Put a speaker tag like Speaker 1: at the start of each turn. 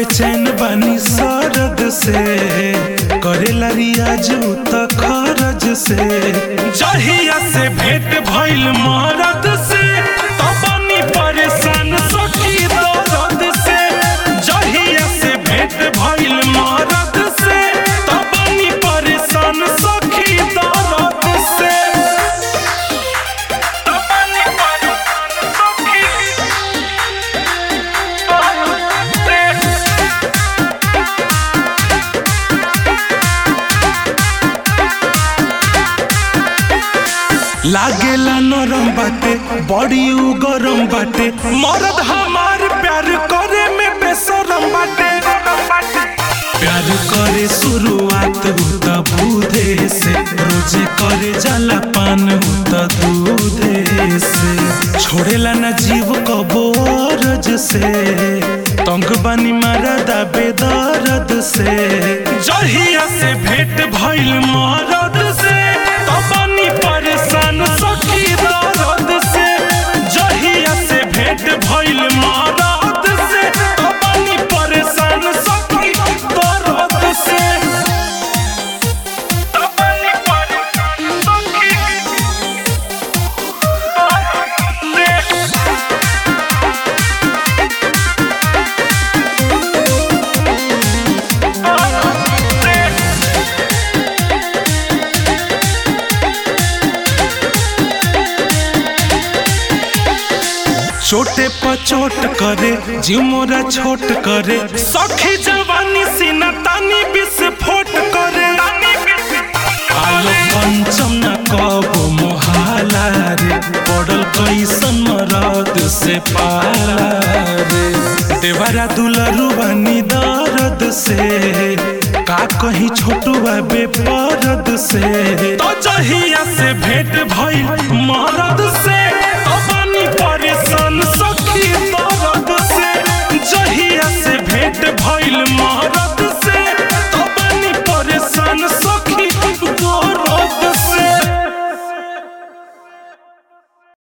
Speaker 1: बेचैन बानी सरद से करेला रियाज त खरज से जहिया से भेंट भइल मरद से त बनी परेशान सखी दर्द से जहिया से भेंट भइल मरद से त बनी परेशान सखी दर्द से त बनी परेशान सखी लागेला नरम बाटे बड़ी उ गरम बाटे मरद हमार प्यार करे में बेसरम बाटे प्यार करे शुरुआत हु त बूढ़े से रोजे करे जाला पान हु त दूधे से छोड़ेला ना जीव कबो अरज से तंग बानी मारदा बेदर्द से जहिया से भेंट भइल मरद से त बानी परेशान सखी दर्द से जहिया से भेंट भइल मरद से त बानी परेशान सखी दर्द से त बानी परेशान सखी दर्द से छोटे पर चोट करे जीव मोरा छोट करे सखी जवानी सीना तानी विस्फोट करे आलो पंचम न कबो मोहाला रे पड़ल कैसन मरद से पाला रे देवरा दुलरू बनी दर्द से का कहीं छोटुआ बेपरद से तो जहिया से भेंट भइल मरद से तो बानी परेशान